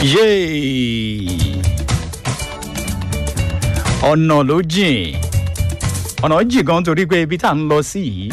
yéè ọ̀nà ló jìn ọ̀nà jìn gan torí pé ibi tá à ń lọ sí yìí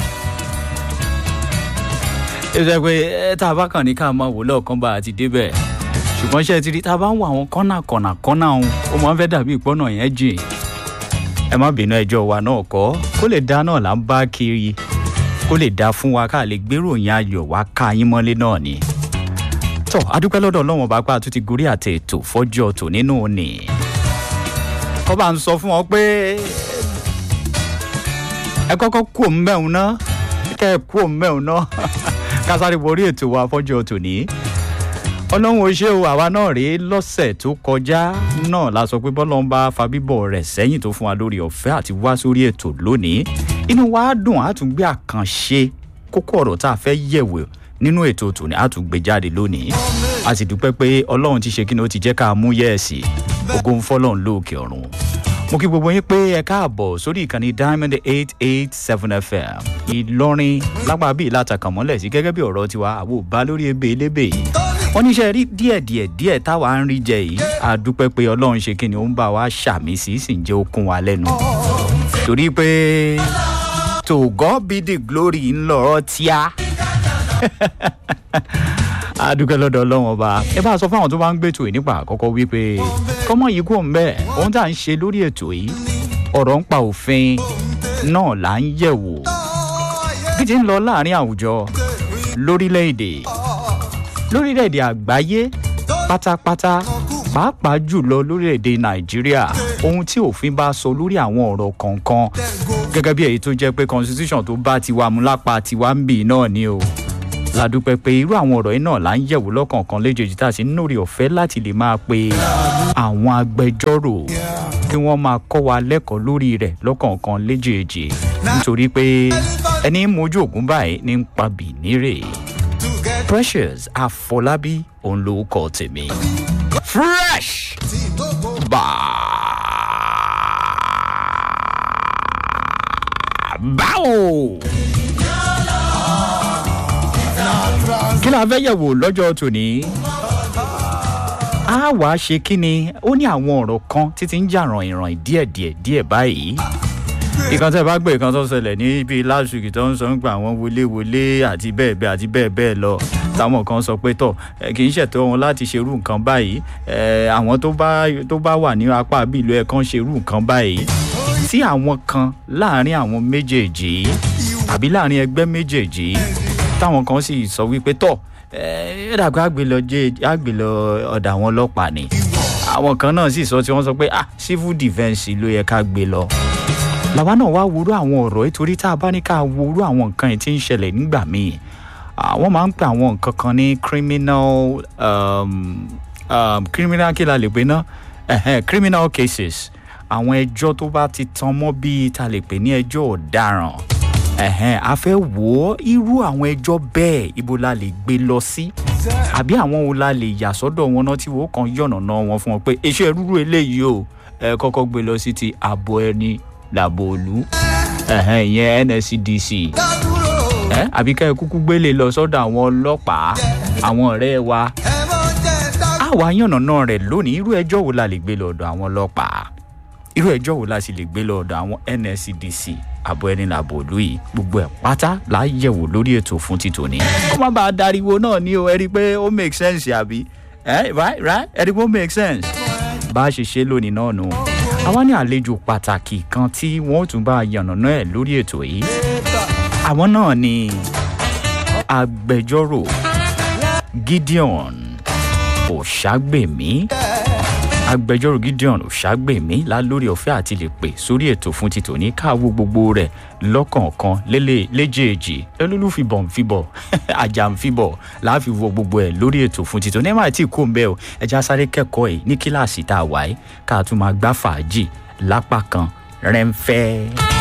ó jẹ́ pé ẹ tá a bá kàn ní ká máa wò lọ́ọ̀kan bá a ti débẹ̀ ṣùgbọ́n ṣe ti rí tá a bá ń wo àwọn kọ́nà kọ̀nà kọ́nà ọ̀hún ó máa ń fẹ́ dàbí ìpọ́nà yẹn jìn ẹ má bínú ẹjọ́ wa náà kọ́ kó lè dá náà là ń bá kiri kó lè dá fún wa ká lè gbéròyìn ayọ̀ wá ká yín mọ́lé náà ni tọ́ adúpẹ́ lọ́dọ̀ ọlọ́wọ́n bá pa àtúntì gorí àtẹ ètò fọ́jọ́ tò nínú òní kọ́ bá ń sọ fún wọn pé ẹ kọ́kọ́ kú òun mẹ́un náà kẹ́ ẹ kú òun mẹ́un náà kásáré borí ètò wa fọ́jọ́ tò ní ọlọ́run ò ṣe o àwa náà rèé lọ́sẹ̀ tó kọjá náà la sọ pé bọ́lọ́n bá fa bíbọ̀ rẹ̀ sẹ́yìn tó fún wa lórí ọ̀fẹ́ àti wá sórí ètò lónìí inú wa dùn á tún gbé àkànṣe kókó ọ̀rọ̀ tá a fẹ́ yẹ̀wò nínú ètò tòní á tún gbé jáde lónìí a sì dúpẹ́ pé ọlọ́run ti ṣe kí ni ó ti jẹ́ ká mú yẹ́ẹ̀sì ògo ń fọ́lọ́run lóòkè ọ̀run mo kí gbogbo yín pé ẹ káàbọ̀ sórí ìkànnì diamond eight eight seven fm ìlọrin lápá bíi látàkàn mọ́lẹ̀ sí gẹ́gẹ́ bí ọ̀rọ̀ tiwa àwo bá lórí ebe elébè yìí wọ́n níṣẹ́ rí díẹ̀ díẹ̀ díẹ̀ táwa ń rí jẹ yìí a dúpẹ́ pé ọlọ́run ṣe kí ni ó ń bá wa ṣàmì sí sì ń jẹ́ okun wa lẹ́nu torí pé to god be the glory ńlọrọ tíá a dúpẹ́ lọ́dọ̀ ọlọ́run ọba ẹ bá a sọ fáwọn tó bá ń gbètò yìí nípa àkọ́kọ́ wípé kọ́mọ yìí kò ń bẹ́ẹ̀ ohun tá à ń ṣe lórí ètò yìí ọ̀rọ̀ ń pa òfin náà là ń yẹ̀ wò bí ti ń lọ láàrin àwùjọ lórílẹ̀‐èdè lórílẹ̀‐èdè àgbáyé pátápátá pàápàá jùlọ lórílẹ̀‐èdè nàìjíríà ohun tí òfin bá sọ lórí àwọn ọ̀rọ̀ kọ̀ọ̀kan gẹ́gẹ́ bí èyí tó jẹ́ pé constitution tó bá tiwa mú lápá tiwa ń bì náà ni o ládùúpẹ́ pé irú àwọn ọ̀rọ̀ yìí náà là ń yẹ̀wò lọ́kọ̀ọ̀kan léjèèjì tá a sì ń lórí ọ̀fẹ́ láti lè máa pe àwọn agbẹjọ́rò kí wọ́n máa kọ́ wa lẹ́kọ̀ọ́ lórí rẹ̀ lọ́kọ̀ọ̀kan léjèèjì nítorí pé ẹni mojú ògún báyìí ní ń pa bìnírè precious àfọlábí òun ló kọ tèmi fresh báwo. kí la fẹ́ yẹ̀wò lọ́jọ́ tòní. a wá ṣe kí ni ó ní àwọn ọ̀rọ̀ kan títí ń jà ràn-ìràn díẹ̀díẹ̀ díẹ̀ báyìí. ìkan tẹ́ bá gbé ìkan tó ṣẹlẹ̀ ní bíi last week tó ń sọ nípa àwọn wọléwọlé àti bẹ́ẹ̀ bẹ́ẹ̀ àti bẹ́ẹ̀ bẹ́ẹ̀ lọ táwọn kan sọ pé tọ̀ kì í ṣètò wọn láti ṣerú nǹkan báyìí àwọn tó bá wà ní apá bíi ìlú ẹ̀ kan ṣerú nǹkan báyìí tí àwọn kan láàrin àwọn méjèèjì tàbí láàrin ẹgbẹ́ méjèèjì táwọn kan sì sọ wípé tọ ẹ dàgbà àgbélọ jẹ àgbélọ ọdà àwọn ọlọpàá ni àwọn kan náà sì sọ tí wọn sọ pé ah civil defence ló yẹ ká gbé lọ làwa náà wá wúrú àwọn ọ̀rọ̀ nítorí tá a bá ní ká wúrú àwọn nǹkan yìí tí ń ṣẹlẹ̀ nígbà míì àwọn máa ń pè àwọn nǹkan kan ní criminal um, um, criminal kí la lè pè ná criminal cases àwọn ẹjọ́ tó bá ti tan mọ́ bíi ta lè pè ní ẹjọ́ ọ̀daràn ẹ̀hẹ́n a fẹ́ wò ó irú àwọn ẹjọ́ bẹ́ẹ̀ ibo la lè gbé lọ sí àbí àwọn wo la lè yà sọ́dọ̀ wọn náà tí wọ́n kàn yọ̀nà náà wọn fún wọn pé iṣẹ́ rúrú eléyìí o ẹ kọ́kọ́ gbé lọ sí ti ààbò ẹni làbò òlu ẹ̀hẹ́n ìyẹn nscdc ẹ àbí ká ẹ kúkú gbélé lọ sọ́dọ̀ àwọn ọlọ́pàá àwọn ọ̀rẹ́ wa àwa yànnà náà rẹ̀ lónìí irú ẹjọ́ wo la lè gbé lọ ọ̀dọ̀ àwọn ọlọ́pàá irú ẹjọ́ wo la sì lè gbé lọ ọ̀dọ̀ àwọn nscdc àbọ̀ ẹni làbò òlú yìí gbogbo ẹ̀ pátá là á yẹ̀wò lórí ètò fún títò ní. kó má bàa dariwo náà ní o ẹ rí i pé ó make sense àbí ẹ right right ẹ rí i pé ó make sense. bá a ṣe ṣe lónìí náà nù. àwa ní àlejò pàtàkì kan tí wọ́n ó tún bá a yànnàná ẹ̀ lórí ètò yìí. àwọn náà ni agbẹjọ́rò gideon òṣàgbèmí agbẹjọ́rò gideon ṣàgbèmí lálórí ọ̀fẹ́ àti lè pè sórí ètò fún ti tòní káàwó gbogbo rẹ̀ lọ́kọ̀ọ̀kan léjèèjì olólùfibọ̀ nfibọ̀ ajá nfibọ̀ láàfi wo gbogbo ẹ̀ lórí ètò fún ti tòní ẹ̀ máa tí kò ń bẹ́ẹ̀ o ẹja sáré kẹ́kọ̀ọ́ ẹ̀ ní kíláàsì tá a wà ẹ́ ká tún máa gbá fàájì lápá kan rẹ́ńfẹ́.